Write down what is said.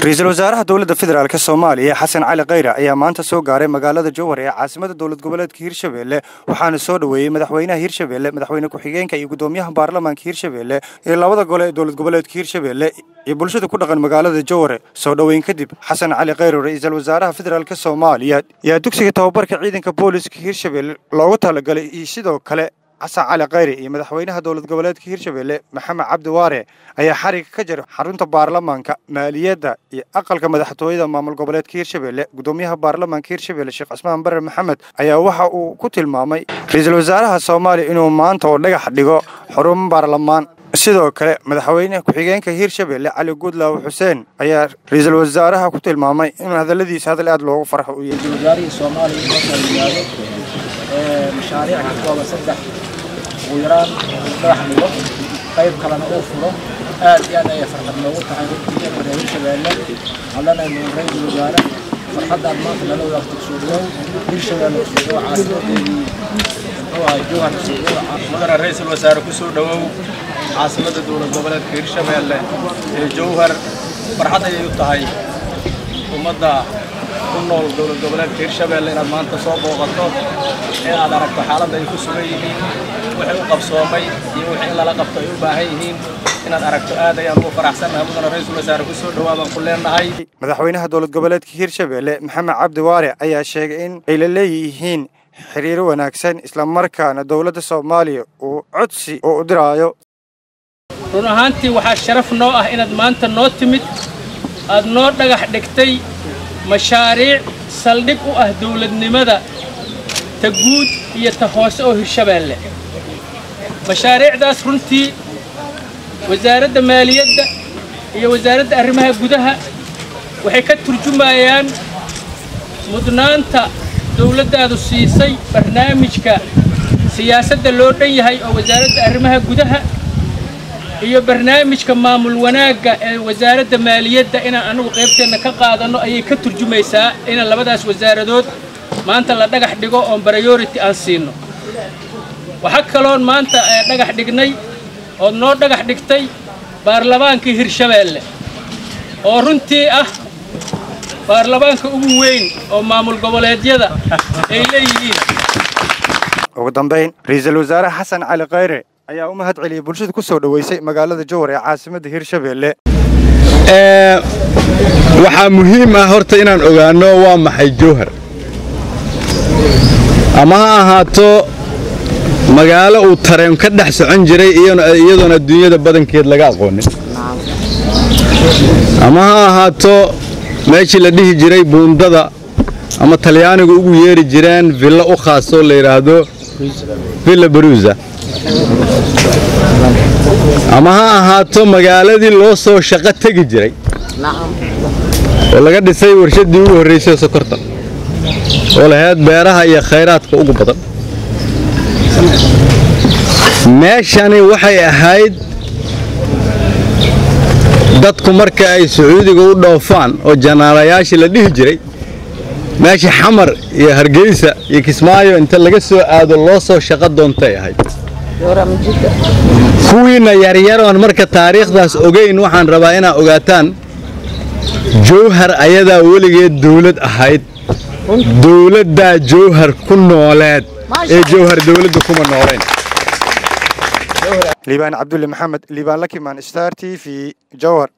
ra-iisul wasaaraha dowladda federaalk soomaaliya xasan cali khayre ayaa maanta soo gaaray magaalada jowhar ee caasimada dowlad goboleedka hirshabelle waxaana soo dhoweeyey madaxweynaha hirshabelle madaxweyne ku-xigeenka iyo gudoomiyaha baarlamaanka hirshabelle iyo labada gole ee dowlad goboleedka hirshabelle iyo bulshada ku dhaqan magaalada jowhar soo dhoweyn kadib xasan cali khayre ra-iisul wasaaraha federaalk soomaaliya ayaa dugsiga tababarka ciidanka booliska hirshabelle loogu talagalay iyo sidoo kale xasan cali khayre iyo madaxweynaha dowlad goboleedka hirshabelle maxamed cabdi waare ayaa xariga ka jira xarunta baarlamaanka maaliyadda iyo aqalka madaxtooyada maamul goboleedka hirshabelle gudoomiyaha baarlamaanka hirshabelle sheekh cismaan bare maxamed ayaa waxa uu ku tilmaamay ra-iisul wasaaraha soomaaliya inuu maanta oo dhagax dhigo xarumo baarlamaan sidoo kale madaxweyne ku-xigeenka hirshabelle cali guudlaaw xuseen ayaa ra-iisul wasaaraha ku tilmaamay inuu hadalladiisa hadal aad loogu farxo u yahay wasaarihii soomaaliya marka la yimaado mashaariic ka kooban saddex ugu yaraan dhagax dhigo qayb kalena uu furo aad iyo aad ayay farxad noogu tahay runtii reer hirshabeelle hadlanaynu ra-iisul wasaare farxaddaad maanta nala wadaagto soo dhawow hirshabeelle kusoo dhawow caasimadeedii muxuu ahay jowhar kusoo dhawow mudana ra-iisul wasaare ku soo dhowow caasimadda dowlad goboleedka hirshabeelle ee jowhar farxad ayay u tahay ummadda ku nool dowlad goboleedka hirshabeelle inaad maanta soo booqato ee aad aragto xaaladda ay ku sugan yihiin wixii u qabsoomay iyo wixii in lala qabto ay u baahan yihiin inaad aragto aad ayaan ugu faraxsannahay mudana ra-iisul wasaare ku soo dhowaa baan ku leenahay madaxweynaha dowlad goboleedka hirshabelle maxamed cabdi waare ayaa sheegay in ay la leeyihiin xiriiro wanaagsan islamarkaana dowladda soomaaliya uu codsi oo u diraayo run ahaantii waxaa sharaf noo ah inaad maanta noo timid aad noo dhagax dhigtay mashaariic saldhig u ah dawladnimada ta guud iyo ta hoose oo hirshabeelle mashaariicdaas runtii wasaaradda maaliyadda iyo wasaaradda arrimaha gudaha waxay ka turjumayaan mudnaanta dawladdaadu siisay barnaamijka siyaasadda loo dhan yahay oo wasaaradda arrimaha gudaha iyo barnaamijka maamul wanaagga ee wasaaradda maaliyadda inaan annagu qaybteenna ka qaadanno ayay ka turjumaysaa inaan labadaas wasaaradood maanta la dhagax dhigo oon baryority aan siinno waxaa kaloon maanta dhagax dhignay ood noo dhagax dhigtay baarlamaankii hirshabeelle oo runtii ah baarlamaanka ugu weyn oo maamul goboleedyada ay leeyihiin ugu dambayn ra-iisul wasaare xasan cali khayre ayaa u mahad celiyey bulshada ku soo dhoweysay magaalada jowhar ee caasimadda hirshabelle waxaa muhiim ah horta inaan ogaanno waa maxay jowhar ama ha ahaato magaalo uu tareen ka dhex socon jiray iyadoon adduunyada badankeed laga aqoonin ama ha ahaato meeshii la dhihi jiray buundada ama talyaanigu ugu yeeri jireen villo u khaasoo la yidhaahdo villa baruusa ama ha ahaato magaaladii loo soo shaqo tegi jiray oo laga dhisay warshaddii ugu horraysay sokorta oo lahayd beeraha iyo khayraadka ugu badan meeshani waxay ahayd dadku marka ay sacuudiga u dhoofaan oo janaalayaashii la dhihi jiray meeshii xamar iyo hargeysa iyo kismaayo inta laga soo aado loo soo shaqo doontay ahayd kuwiinna yaryaroon marka taariikhdaas ogayn waxaan rabaa inaad ogaataan jowhar ayadaa weligeed dawlad ahayd dawladdaa jowhar ku nooleed ee jowhar dawladda kuma noolayn liibaan cabdulle maxamed liibaan lakimaan star t v jowhar